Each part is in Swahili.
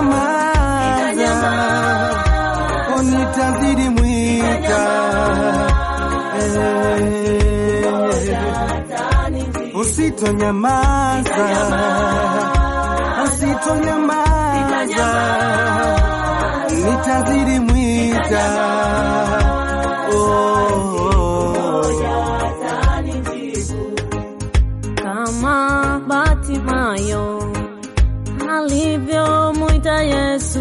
Sitanyamaza, oh, nitazidi mwita Eh, usitonyamaza, usitonyamaza, nitazidi mwita oh. kama Batimayo alivyomwita Yesu,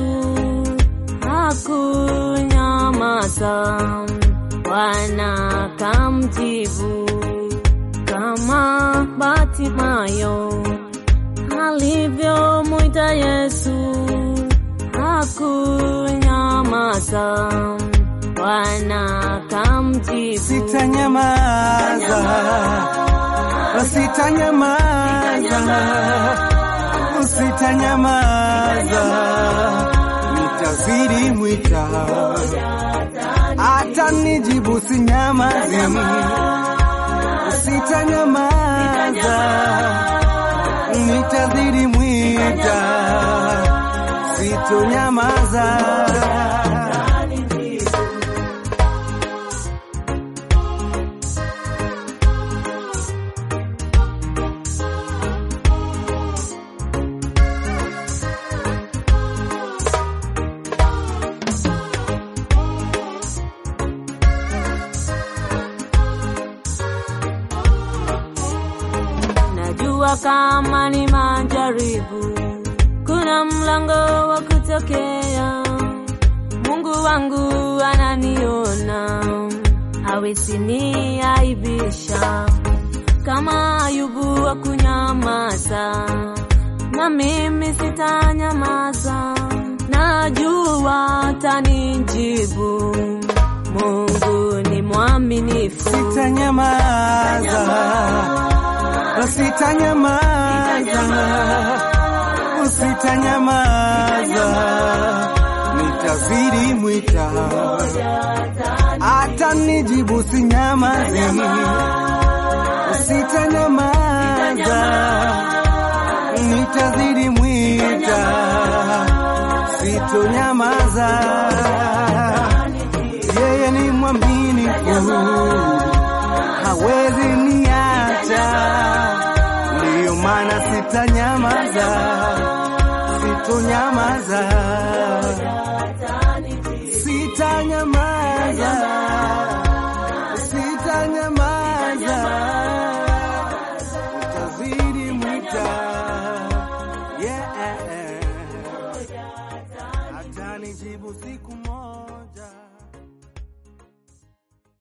hakunyamaza, Bwana kamjibu. Kama Batimayo alivyomwita Yesu, hakunyamaza, Bwana kamjibu. Sitanyamaza, sitanyamaza, sitanyamaza, nitazidi mwita, hata nijibu sinyamazi, sitanyamaza, nitazidi mwita, sitonyamaza. Najua kama ni majaribu, kuna mlango wa kutokea. Mungu wangu ananiona, hawezi niaibisha. Kama Ayubu wa kunyamaza, na mimi sitanyamaza. Najua atanijibu. Mungu ni mwaminifu. Sitanyamaza, sitanyamaza, sitanyamaza, nitazidi mwita, hata nijibu sinyamazi, sitanyamaza, nitazidi mwita, sitonyamaza, yeye ni mwaminifu hawezi niacha, ndiyo maana sitanyamaza, sitonyamaza, sitanyamaza, sitanyamaza, utazidi mwita, yeah, atanijibu siku moja.